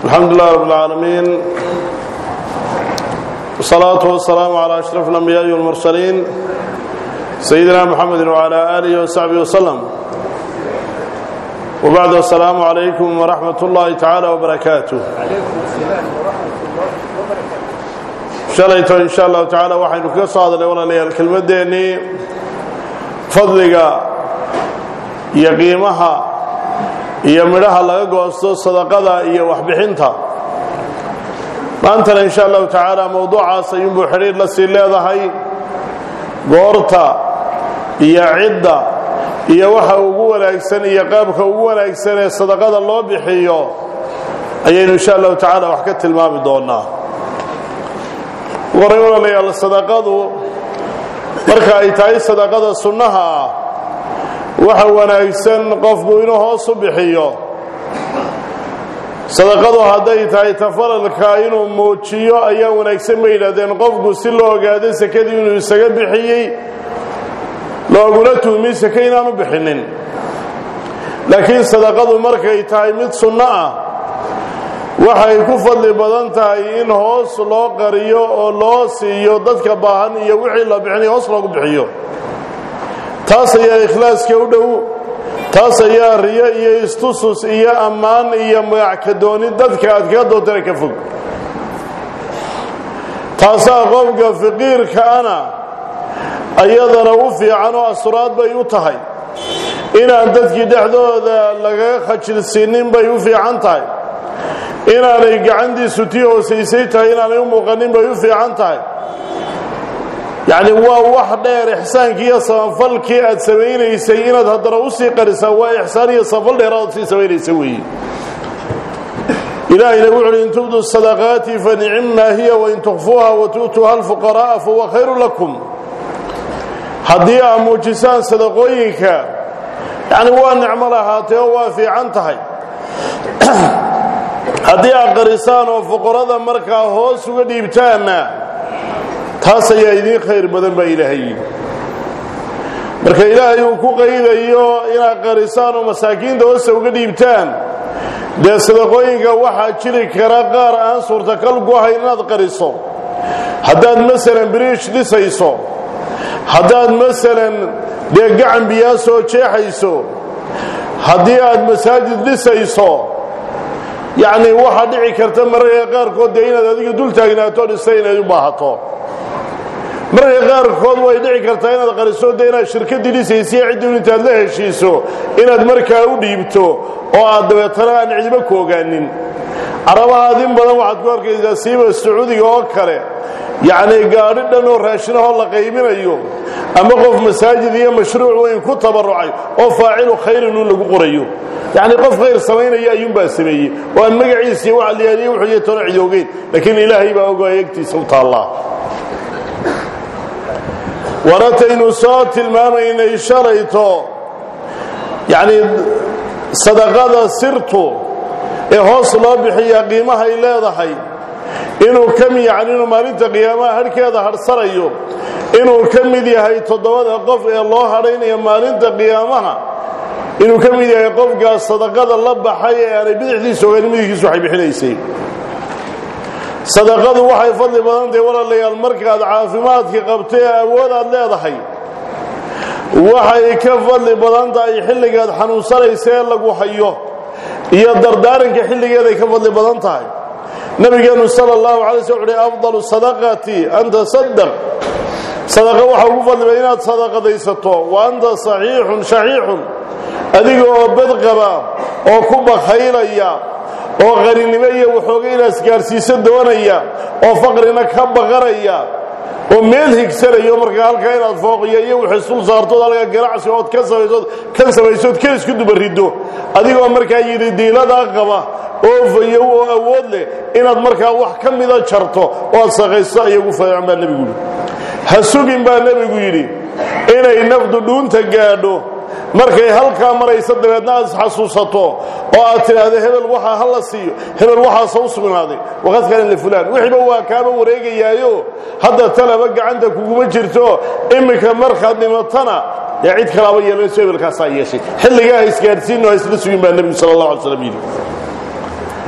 الحمد لله رب العالمين والصلاة والسلام على أشرف الأنبياء والمرسلين سيدنا محمد وعلى آله وصحبه وسلم وبعد السلام عليكم ورحمة الله تعالى وبركاته shalayto in sha allahu tacaala waxaynu kaga soo hadalnay walaalayaal kelmaddeenii fadliga iyo qiimaha iyo midhaha laga goosto sadaqada iyo waxbixinta maantana in sha allahu tacaala mowduucaas ayuunbuu xidhiir la sii leedahay goorta iyo cidda iyo waxa ugu wanaagsan iyo qaabka ugu wanaagsan ee sadaqada loo bixiyo ayaynu insha allahu tacaala wax ka tilmaami doonaa waray walaalayaal sadaqadu marka ay tahay sadaqada sunnaha ah waxa wanaagsan qofku inuu hoos u bixiyo sadaqadu hadday tahay tafaralka inuu muujiyo ayaa wanaagsan bay yidhahdeen qofku si loo ogaado sekadii inuu isaga bixiyey looguna tuhmiy seke inaanu bixinin laakiin sadaqadu markay tahay mid sunno ah waxay ku fadli badan tahay in hoos loo qariyo oo loo siiyo dadka baahan iyo wixii la bixinayo hoos loogu bixiyo taas ayaa ikhlaaska u dhow taas ayaa riyo iyo istusus iyo ammaan iyo magackadooni dadka aad kaga doontana ka fog taasaa qofka faqiirkaana ayadana u fiican oo asuraad bay u tahay inaan dadkii dhexdooda lagaga khajilsiinin bay u fiican tahay inaanay gacantiisu tii hoosaysay tahay inaanay u muuqanin bay u fiican tahay yacni waa wax dheer ixsaankii iyo samafalkii aad samaynaysay inaad haddana u sii qarisaa waa ixsaan iyo samafal dheeraad sii samaynaysa weeye ilaahayna wuxu uhi in tubdu sadaqaati fa nicimmaa hiya wain tukfuuha wa tu'tuuha alfuqaraa'a fahuwa khayru lakum haddii aad muujisaan sadaqooyinka yacni waa nicmo lahaatee oo waa fiican tahay haddii aad qarisaan oo fuqarada markaa hoos uga dhiibtaanna taas ayaa idiin khayr badan baa ilaahay yidhi marka ilaahay uu ku qaydayo inaad qarisaan oo masaakiinta hoosta uga dhiibtaan dee sadaqooyinka waxaa jiri kara qaar aan suurtakal ku ahayn inaad qariso haddaad masalan biriish dhisayso haddaad masalan dee gacan biyaa soo jeexayso haddii aad masaajid dhisayso yacni waxaa dhici karta mararka qaarkood dee inaad adiga dul taagnaato dhista inayd u baahato mararka qaarkood way dhici kartaa inaad qariso de inaad shirkadii dhisaysiy ciddun intaad la heshiiso inaad markaa u dhiibto oo aad dabeetana aan cidiba ku ogaanin carabahaad in badan waxaad ku arkaysaa siiba sacuudiga oo kale yacni gaadhi dhan oo raashinahoo la qaybinayo ama qof masaajid iyo mashruuc weyn ku tabarucay oo faacilu khayrin un lagu qorayo yacni qof khayr samaynaya ayuunbaa sameeyey oo aan magaciisiiy waxa liyaaliye wuxuu iyo toona cid ogeyn laakiin ilaahay baa ogaaya egtiisa u taallaa warataynu soo tilmaamaynay shalayto yacni sadaqada sirtu ee hoos loo bixiyaa qiimahay leedahay inuu ka mid yani inuu maalinta qiyaamaha hadhkeeda hadhsanayo inuu ka mid yahay toddobada qof ee loo hadhaynaya maalinta qiyaamaha inuu ka mid yahay qofkaas sadaqada la baxay ee aanay bidixdiisa oganin midkiisu waxay bixinaysay sadaqadu waxay fadli badan tahay walaalayaal markaad caafimaadka qabto ee awood aad leedahay waxay ka fadli badan tahay xilligaad xanuunsanaysa ee lagu hayo iyo dardaaranka xilligeeday ka fadli badan tahay nabigeenu sal اllahu alay sl uhi afdalu sadaqati an tasadaq sadaqa waxaa ugu fadli badan inaad sadaqadaysato wa anta saxiixun shaxiixun adiga oo badqaba oo ku bakhaylaya oo qaninimo iyo waxooga inaad isgaarsiiso doonaya oo faqrina ka baqanaya oo meel higsanayo markaa halkaa inaad fooqiyo iyo wix isul saartood halkaa ganacsi ood ka samaysood kan samaysood ka isku dubariddo adigoo markaa yidhi diiladaa qaba oo fayow oo awood leh inaad markaa wax ka mida jarto oo aad saqayso aya ugu faeecan baa nebigu yidhi ha sugin baa nebigu yidhi inay nafdu dhuunta gaadho markay halkaa maraysa dabeedna aad isxasuusato oo aad tidhaahdo hebel waxaa ha la siiyo hebel waxaasa u sugnaaday waqad kaana lifulaan wixiiba waa kaaba wareegayaayo hadda talaba gacanta kuguma jirto iminka markaad dhimatana dee cid kalaaba yeelanayso hebelkaasaa yeeshay xilligaa ha isgaadhsiinno ha isla sugin baa nebigu sala allah alay slam yidhi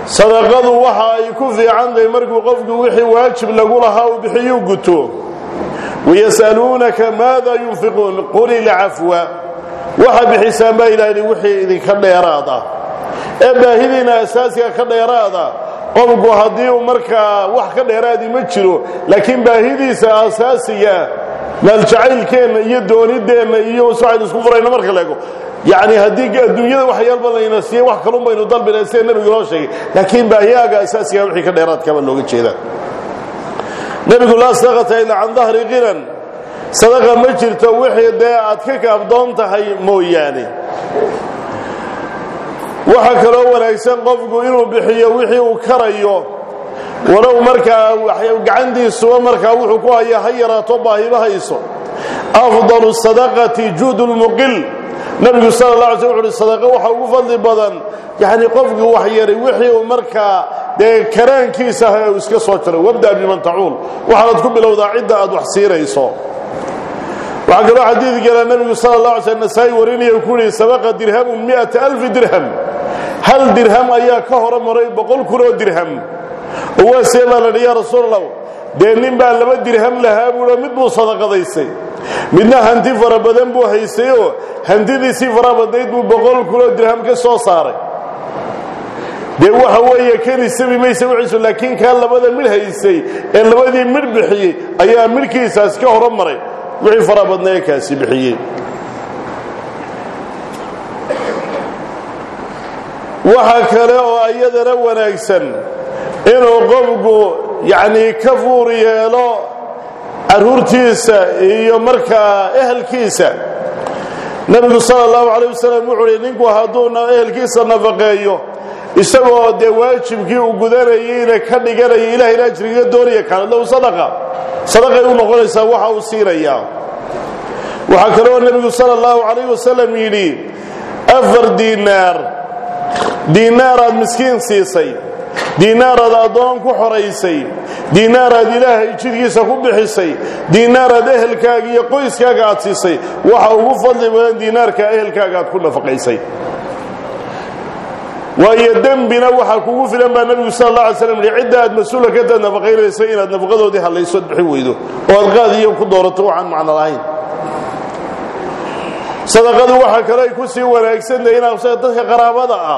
sadaqadu waxa ay ku fiican tahay markuu qofku wixii waajib lagu lahaa uu bixiyuu guto wayas'aluunaka maada yunfiquun qul ilcafwa waxa bixisaan baa ilaahi wixii idinka dheeraad ah ee baahidiina asaasiga ka dheeraada qofku haddii uu markaa wax ka dheeraadi ma jiro laakiin baahidiisa asaasiga maaljacaylkeenna iyo doonideenna iyo waxaynu isku furayno marka leego yacni haddii adduunyada waxyaalba layna siiyey wax kalun baynu dalbina sida nebigu inoo sheegay laakiin baahiyaaga asaasiga wixii ka dheeraadkaba looga jeedaa nebigu laa sadaqata ilaa can dahri qinan sadaqa ma jirto wixii dee aad ka kaabdoon tahay mooyaane waxaa kaloo wanaagsan qofku inuu bixiyo wixii uu karayo walow markaa gacantiisuba markaa wuxuu ku haya ha yaraato baahiba hayso afdalu sadaqati juud lmuqil nabigu sal la alay sl wuxu uhi sadaqa waxa ugu fadli badan yacni qofkii wax yaray wixii uu markaa dee karaankiisa ah uu iska soo jaro wabda biman tacuul waxaanad ku bilowdaa cidda aad wax siinayso waxaa kaloo xadiid gala nabigu sal la alay sl nasaa-i warinaya ku yihi sabaqa dirhamun miata alfi dirham hal dirham ayaa ka hore maray boqol kun oo dirham oo waa see baa ladhi yaa rasuul allah dee nin baa laba dirham lahaa buuo mid buu sadaqadaysay midna hanti fara badan buu haystayoo hantidiisii fara badnayd buu boqol kunoo dirham ka soo saaray dee waxa weeye keni sabi maysa wixiisu laakiin kaa labada midh haystay ee labadii midh bixiyey ayaa midhkiisaas ka horo maray wixii fara badnaa ee kaasi bixiyey waxa kale oo iyadana wanaagsan inuu qofku yacnii ka fuur yeelo carruurtiisa iyo markaa ehelkiisa nebigu sala allahu calayh wasalam wuxuu uhi ninku hadduu ehelkiisa nafaqeeyo isagoo dee waajibkii uu gudanayeyna ka dhiganaya ilahayna ajrigaga doonaya kaanad lahu sadaqa sadaqay u noqonaysaa waxa uu siinayaa waxaa kaloo nebigu sala allahu calayh wasalam yidhi afar diinaar diinaaraad miskiin siisay diinaaraad addoon ku xoraysay diinaaraad ilaahay jidkiisa ku bixisay diinaaraad ehelkaaga iyo qoyskaaga aad siisay waxa ugu fadli badan diinaarka ehelkaaga aad ku nafaqaysay waayo dembina waxaa kugu filan baa nebigu sal alla alay slam yihi cidda aad mas-uula ka taad nafaqaynaysa inaad nafaqadoodii hallaysood bixin weydo oo aad qaadiyo ku doorato waxaan macno lahayn sadaqadu waxaa kale ay ku sii wanaagsantahay inaad dadka qaraabada ah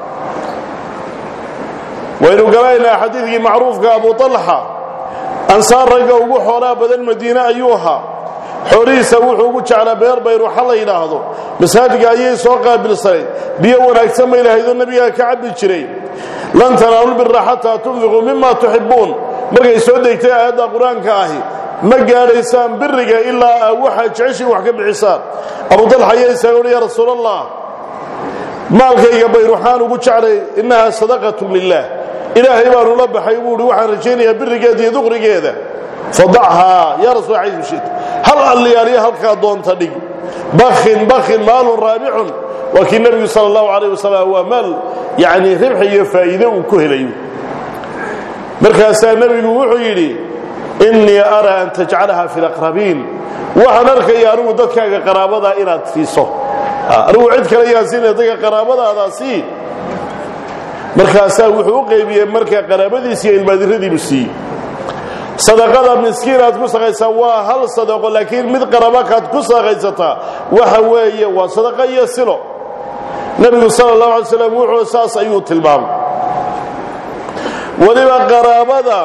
waynu galaynaa xadiidkii macruufka abu talxa ansaar ragga ugu xoolaa badan madiine ayuu ahaa xoolihiisa wuxuu ugu jeclaa beer bayruxa la yidhaahdo masaajidka ayay soo qaabilsanayd biyo wanaagsan bay lahaydoo nebigaa ka cabbi jiray lan tanaalulbira xataa tunfiquu mima tuxibbuun markay soo degtay aayadda qur-aanka ahi ma gaadhaysaan biriga ilaa aa waxaad jeceshiin wax ka bixisaan abu talxa ayaa isaaga uhi yaa rasuul allah maalkayga bayruxaan ugu jeclay innahaa sadaqatu lilah ilaahay baanu la baxay buu hi waxaan rajaynayaa birigeeda iyo duqrigeeda fadachaa yaa rasul xaysu shit hal alliyaaliya halkaa doonta dhig bakin bakin maalun raabicun waa kii nebigu sala allahu calayh wasalam waa maal yacni ribxi iyo faa'iide uu ku helayo markaasaa nebigu wuxuu yidhi innii araa an tajcalaha fi laqrabiin waxaan arkaya anigu dadkaaga qaraabadaa inaad siiso anigu cid kale yaan siinaya dadka qaraabadaada sii markaasaa wuxuu u qaybiyey markaa qaraabadiisi iyo ilmaadiradiibu siiyey sadaqada miskiin aad ku saqaysaa waa hal sadaqo laakiin mid qarabakaad ku saqaysataa waxa weeye waa sadaqa iyo silo nebigu sala allahu alay slam wuxuu saas ayuu tilmaamay weliba qaraabada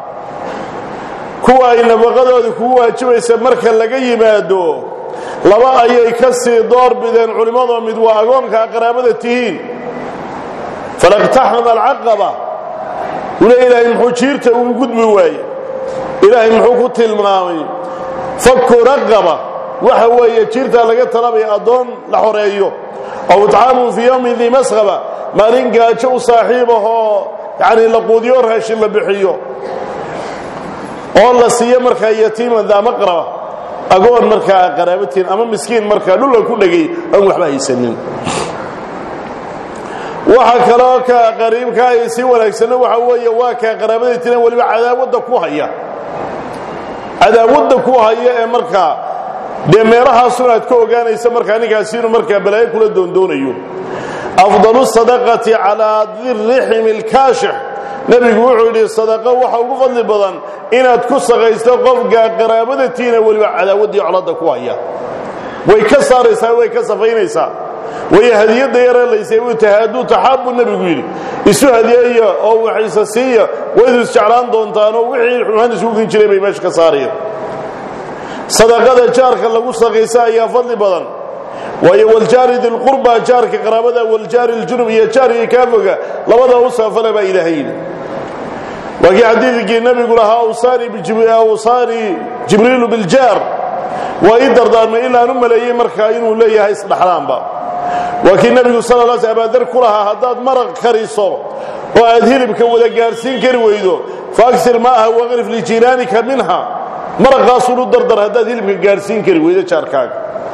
kuwa ay nafaqadooda kugu waajibaysa marka laga yimaado laba ayay ka sii door bideen culimmadoo mid waa agoonkaa qaraabada tihiin falaqtaxama alcaqaba ule ilaahay muxuu jiirta ugu gudbi waaye ilaahay muxuu ku tilmaamay faku raqaba waxa weeye jiirtaa laga talabaya addoon la xoreeyo aw itcaamun fii yowmin dii masqaba maalin gaajo u saaxiib ahoo yacni la quudiyo raashin la bixiyo oo la siiyo markaa yatiiman daa maqraba agoon markaa qaraabatiin ama miskiin markaa dhulla ku dhegay aan waxba haysanin waxa kaloo ka qariibka ay si wanaagsanna waxa weeye waa kaa qaraabadii tiran weliba cadaawadda ku haya cadaawadda ku haya ee markaa dee meelahaasun aad ka ogaanaysa markaa ninkaasi inuu markaa balaayo kula doondoonayo afdalu sadaqati calaa diriximi lkaashix nebigu wuxuu yidhi sadaqo waxa ugu fadli badan inaad ku saqaysto qofka qaraabadatiina weliba cadaawaddii colada ku haya way ka saaraysaa way ka safaynaysaa way hadiyadda yareelaysay uu tahaaduu taxaabu nebigu yidhi isu hadiyeeya oo waxaysa siiya waydu isjeclaan doontaanoo wixii xumaan isugu kin jiray bay meesha ka saaraya sadaqada jaarka lagu saqaysa ayaa fadli badan waayo waljaari dilqurba jaarka qaraabada waljaari ljunub iyo jaarkii kaafoga labada u saafala baa ilaahay yidhi waa kii xadiidkii nebigu lahaa awsaani jibriilu biljaar waa ii dardaarmay ilaan u maleeyey markaa inuu leeyahay isdhaxlaanba waa kii nebigu sal l sl abaadar ku lahaa haddaad maraq kariso oo aad hilibka wada gaadhsiin kari weydo faagsir maaha waqrif lijiiraanika minha maraqaasuunu dardar haddaad hilibka gaadhsiin kari weydo jaarkaaga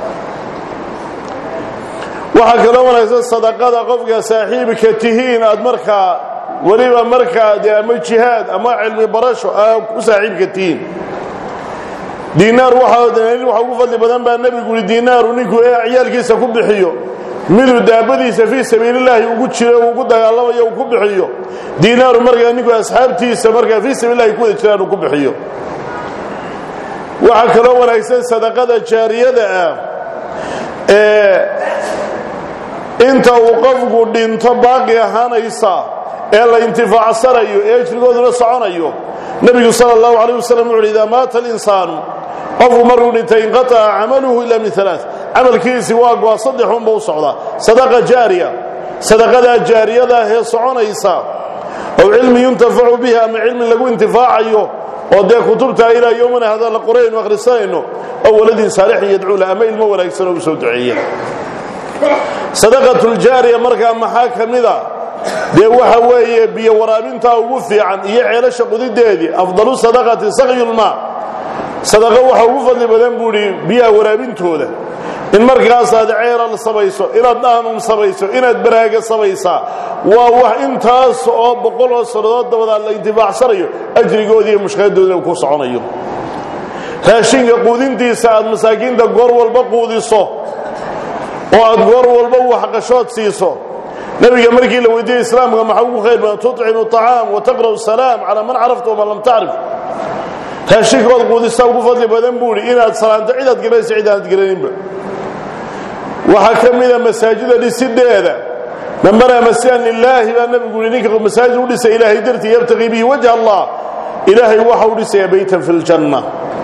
waxaa kaloo wanaagsan sadaqada qofka saaxiibka tihiin aad markaa weliba markaa dee ama jihaad ama cilmi barasho aad ku saaxiibka tihiin diinaar waxaa waxa ugu fadli badan baa nebigu yihi diinaaru ninku ee ciyaalkiisa ku bixiyo miduu daabadiisa fii sabiilillaahi ugu jiro ugu dagaalamayo uu ku bixiyo diinaaru markaa ninku asxaabtiisa markaa fii sabiilillahi ku wada jiraan uu ku bixiyo waxaa kaloo wanaagsan sadaqada jaariyada ah ee inta uu qofku dhinto baaqi ahaanaysa ee la intifaacsanayo ee ejrigooduna soconayo nebigu sal اllahu alayh wasalam wuxu uhi idaa maata alinsaanu qofku markuu dhintay inqataca camaluhu ila min alaa camalkiisii waa goa saddexunba u socdaa sadaqa jaariya sadaqadaa jaariyadaah ee soconaysa ow cilmi yuntafacu bihi ama cilmi lagu intifaacayo oo dee kutubtaa ilaa yowmana hada la qoraynu akhrisanayno oo waladin saalixin yadcuula ama ilmo wanaagsan oo u soo duceeya sadaqatuljaariya markaa maxaa ka mida dee waxa weeye biyo waraabintaa ugu fiican iyo ceelasha qudideedii afdalu sadaqati sakyulmaa sadaqo waxa ugu fadli badan buu idhi biyaha waraabintooda in markaasaad ceelal samayso inaad dhaanum samayso inaad baraaga samaysaa waa wax intaas oo boqol oo sannadood dabadaa la intifaacsanayo ajrigoodii iyo mushkiladoodina ku soconayo raashinka quudintiisa aad masaakiinta goor walba quudiso oo aad goor walba waxqashood siiso nebiga markii la weydiiyey islaamka maxaa ugu khayr badan tucimu acaam wa taqra'u salaam calaa man carafta waman lam tacrif raashinkood quudisa ugu fadli badan buu idhi inaad salaanto cidaad garanaysa cid aanad garaninba waxaa ka mida masaajida dhisideeda man banaa masjidan lilaahi baa nebigu yihi ninka masaajid u dhisa ilaahay dartii yabtaqii bihi wajha allah ilaahay waxa u dhisaya baytan fi ljanna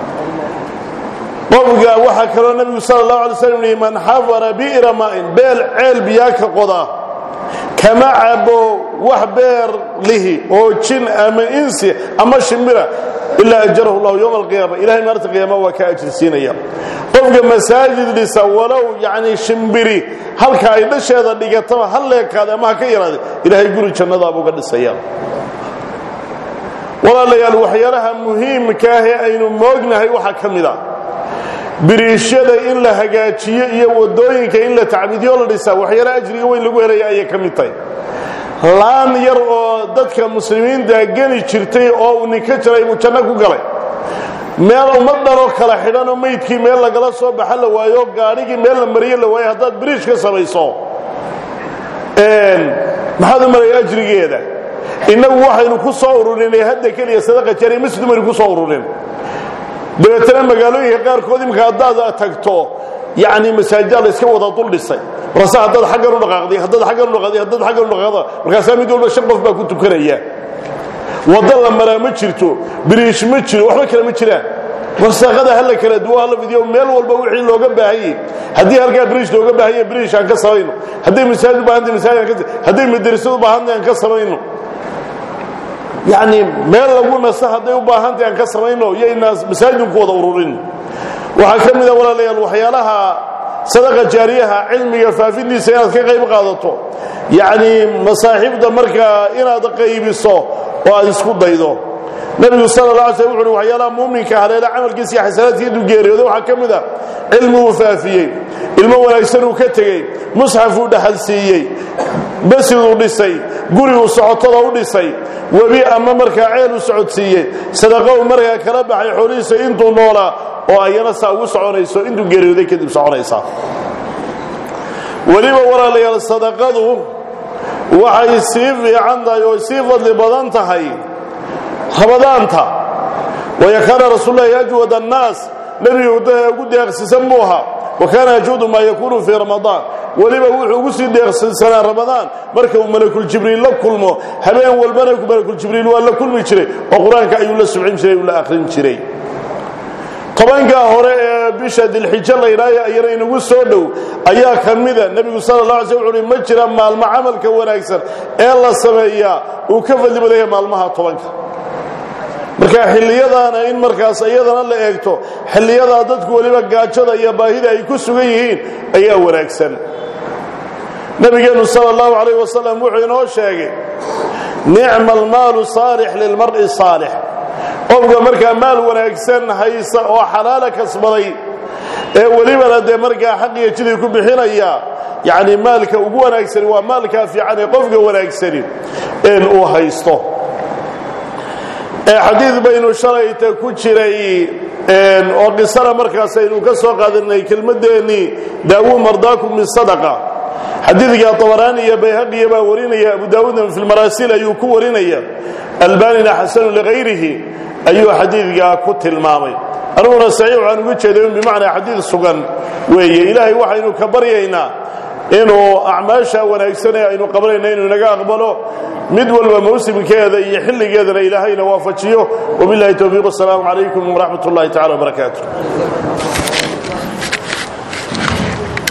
qofka waxaa kaloo nebigu sal اlahu alay slam yihi man xafara bi'ra maa'in beel ceel biyaa ka qoda kama cabo wax beer lihi oo jin ama insi ama shimbira ilaa ajarahu llahu yowma alqiyaama ilahay maalinta qiyaama waa ka ajirsiinaya qofka masaajid dhisa walow yacni shimbiri halka ay dhasheeda dhigataba ha leekaade ama ha ka yaraade ilaahay guri jannadaabuu ga dhisaya walaalayaal waxyaalaha muhiimka ah ee aynu moognahay waxaa ka mid a biriishyada in la hagaajiyo iyo wadooyinka in la tacbiidyo la dhisaa waxyaala ajriga weyn lagu helaya ayay ka mid tahay laan yar oo dadka muslimiinta geli jirtay oo uu ninka jiray buu janno ku galay meel ummaddanoo kala xidhanoo maydkii meel lagala soo baxa la waayo gaadhigii meel la mariyo la waayo haddaad biriish ka samayso maxaad u maraya ajrigeeda innagu waxaynu ku soo ururinay hadda keliya sadaqa jariya masjid umaynu ku soo ururin dabeetana magaalooyinka qaarkood imika haddaad tagto yani masaajida la iska wada dul dhisay markaase haddaad aggan u dhaqaaqday haddaad aggan u dhaqaaqday haddaad aggan u dhaqaaqda markaasaa mid walba shan qof baa ku tukanaya waddo la maraa ma jirto biriish ma jiro waxba kale ma jiraan warsaqada hala kala duwo hala fidiyo meel walba wixii looga baahanyey haddii halkaa biriish looga baahanya biriish aan ka samayno hadday masaajid u baahantay masaajid aan ka hadday madrasad u baahantay aan ka samayno yacni meel lagu naso hadday u baahantahy aan ka samayno iyoynaa masaajidku wada ururin waxaa ka mida walaalayaal waxyaalaha sadaqa jaariyaha cilmiga faafintiisa inaad ka qayb qaadato yacni masaaxiibda markaa inaad qaybiso oo aad isku daydo nebigu sala la alay slam wuxu uhi waxyaalaha muuminka haleela camalkiisa iyo xasanaadkii intuu geeriyooday waxaa ka mid a cilmi uu faafiyey ilmo wanaagsan uu ka tegey musxaf uu dhaxal siiyey basiduu dhisay guriguu socotada u dhisay webi ama markaa ceel u socodsiiyey sadaqa uu markaa kala baxay xoolihiisa intuu noolaa oo ayana saa ugu soconayso intuu geeriyooday kadib soconaysa weliba walaalayaal sadaqadu waxay sii fiican tahay oo sii fadli badan tahay ramadaanta waya kaana rasuululahi ajwad annaas nebiga ugu deeqsisan buu ahaa wa kaana yajuudu maa yakuunu fii ramadaan weliba wuxuu ugu sii deeqsisanaa ramadaan marka uu malakuljibriil la kulmo habeen walbana malakuljibriil waa la kulmi jiray oo qur-aanka ayuu la subcin jiray uu la akhrin jiray tobankaa hore ee bisha dilxijo laydhaayo ayana inagu soo dhow ayaa ka mida nebigu sala la alay sl wuxu uhi ma jira maalmo camalka wanaagsan ee la sameeyaa uu ka fadli badaya maalmaha tobanka marka xilliyadaana in markaas iyadana la eegto xilliyadaa dadku weliba gaajada iyo baahida ay ku sugan yihiin ayaa wanaagsan nabigeennu sal allahu calayh wasalam wuxuu inoo sheegay nicma almaalu saalix lilmar'i saalix qofka markaa maal wanaagsan haysa oo xalaala kasbaday ee welibana dee markaa xaqiyo jidii ku bixinaya yacni maalka ugu wanaagsani waa maalkaa fiican ee qofka wanaagsani een uu haysto xadiid baynu shalayta ku jiray oo qisana markaas aynu ka soo qaadanay kelmadeennii daawuu mardaakum bisadaqa xadiidka abaraani iyo bayhaqiya baa warinaya abu daawuudna fi lmaraasil ayuu ku warinaya albanina xasanu likayrihi ayuu xadiidkaa ku tilmaamay aniguna saxiix waxaan uga jeeday in bimacnaa xadiid sugan weeye ilaahay waxaynu ka baryaynaa inuu acmaasha wanaagsan ee aynu qabanayna inuu inaga aqbalo mid walba mawsimkeeda iyo xilligeedana ilaahayna waafajiyo wabilahi towfiiq asalaamu calaykum waraxmat ullahi tacala wbarakaatu